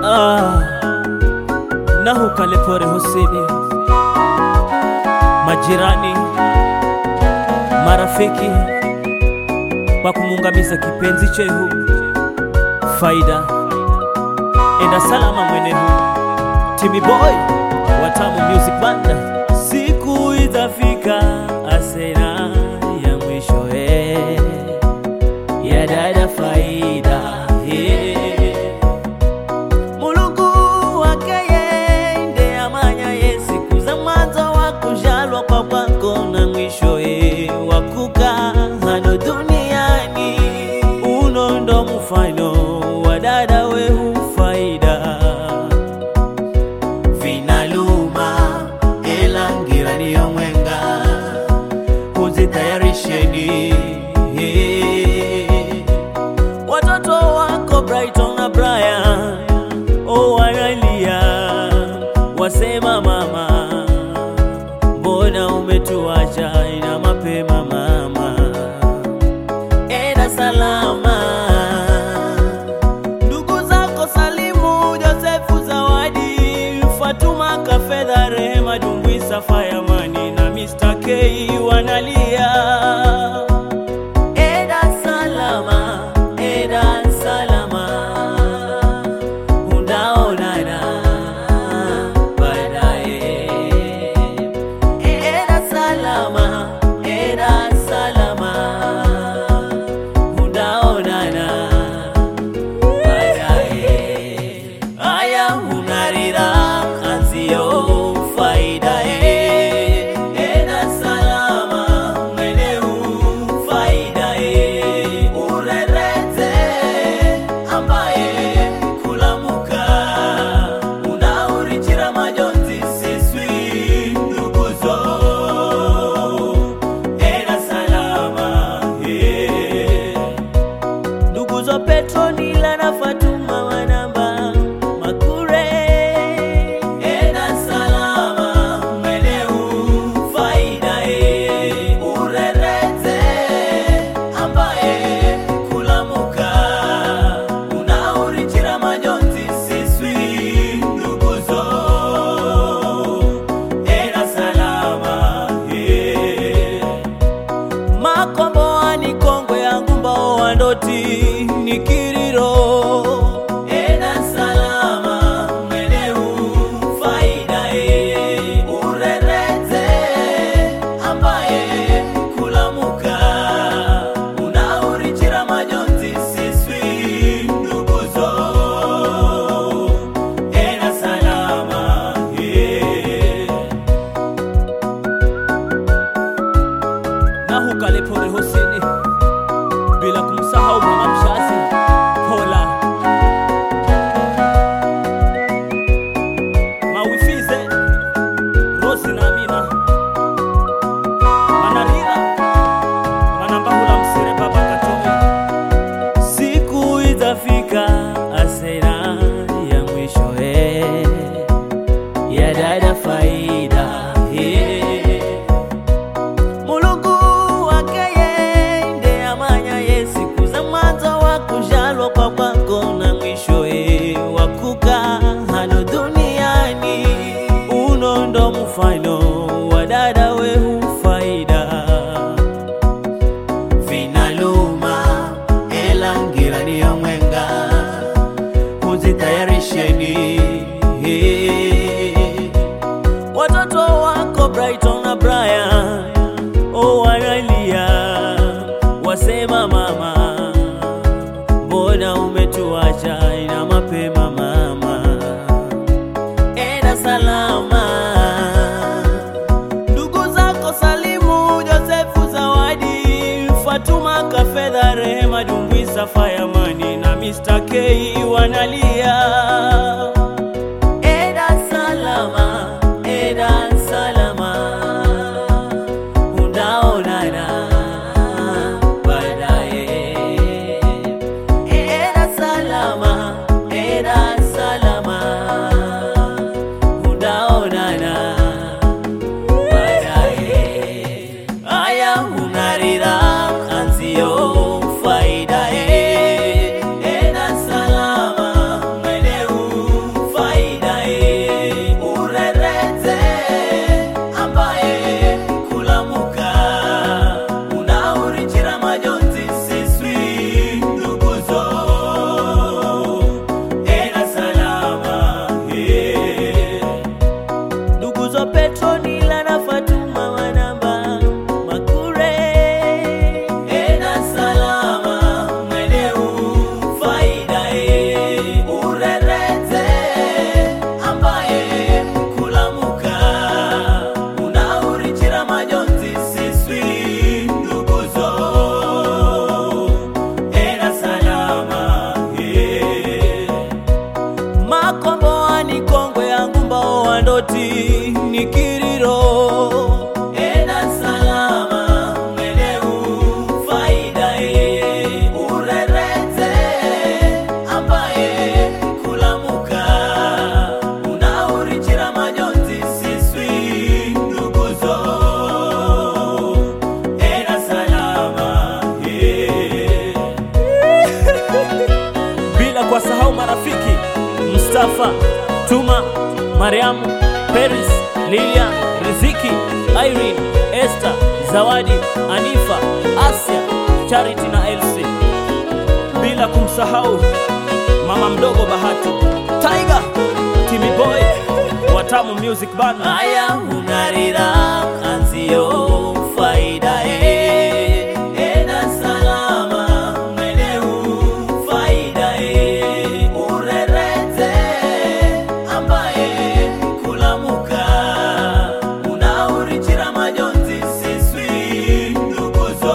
Ah, nahu kalepore Huseni, majirani, marafiki kwa kumuangamiza kipenzi chehu Faida, enda salama mwenehu Timi Boy Watamu Music Band, siku itafika asena ya mwisho eh, ya dada Faida eh. Mulungu wake yende amanya ye siku za mwanzo wa kujalwa kwa kwako na mwisho ye wa kukaa hano duniani uno ndo mfano wa dada wehu Faida vinaluma ela ngirani ya mwenga kuzitayarisheni watoto wako Brighton na Brian oh, wanalia wasema, mama, mbona umetuacha ina mapema mama, enda salama. Ndugu zako Salimu, Josefu, Zawadi, Fatuma, Kafedha, Rehema, Dumbwisa, Fayamani na Mr. K wanalia Eda salama, eda salama, unaonana baadaye. Eda salama, eda salama, unaonana baadaye. Aya, unarira anzio Faida eh. Eda salama, mweneu Faida eh. Urerete ambaye kulamuka unaurichira majonzi siswi nduguzo Eda salama eh. Nduguzo Petro Nila na Fatuma wanamba Makure Eda salama mweneu Faida e Urerete ambaye kulamuka unaurichira majonzi siswi nduguzo Eda salama e makomboani kongwe yangu mbao wandoti nikiriro ena salama mweneu faida e urerete ambaye kulamuka unaurichira majonzi siswi nduguzo ena salama e na hukalepore Huseni, bila kumsahau mama mshazi Pola mawifize Rosi na Amina manarira manambahula msire baba Katomi, siku itafika asera ya mwisho eh, ya dada Faida eh. Mulungu wake yende amanya ye siku za mwanzo wa kujalwa kwa kwako na mwisho ye wa kukaa hano duniani uno ndo mfano wa dada wehu Faida vinaluma ela ngirani ya mwenga kuzitayarisheni watoto wako Brighton na Brian oh, wanalia wasema, mama, mbona umetuacha ina mapema mama, enda salama. Ndugu zako Salimu, Josefu, Zawadi, Fatuma, Kafedha, Rehema, Dumbwisa, Fayamani na Mr. K wanalia Eda salama, eda salama, unaonana baadaye. Eda salama, eda salama, unaonana baadaye. Aya, unarira anzio Faida eh, eda salama wandoti nikiriro ena salama meleu faida e urerete ambaye kulamuka unaurichira majonzi siswi nduguzo ena salama yeah bila kuwasahau marafiki Mustafa, Tuma, Mariamu, Paris, Lilian, Riziki, Irene, Esther, Zawadi, Anifa, Asia, Charity na Elsie, bila kumsahau mama mdogo Bahati, Tiger, Timmy Boy, Watamu Music Band. Haya unarira kanzio faida e ena salama meleu faida e urerete ambaye kulamuka unaurichira majonzi siswi nduguzo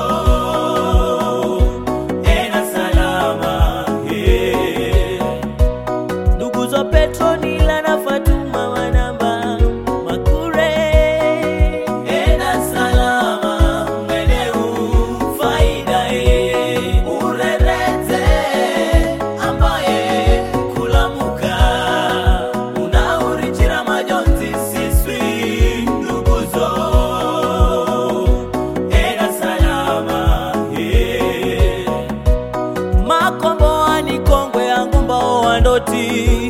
ena salama yeah. nduguzo Petronila na Fatuma wanamba Makure ena salama meleu faida e urerete ambaye kulamuka unaurichira majonzi siswi nduguzo ena salama yeah. makomboani kongwe yangu mbao wandoti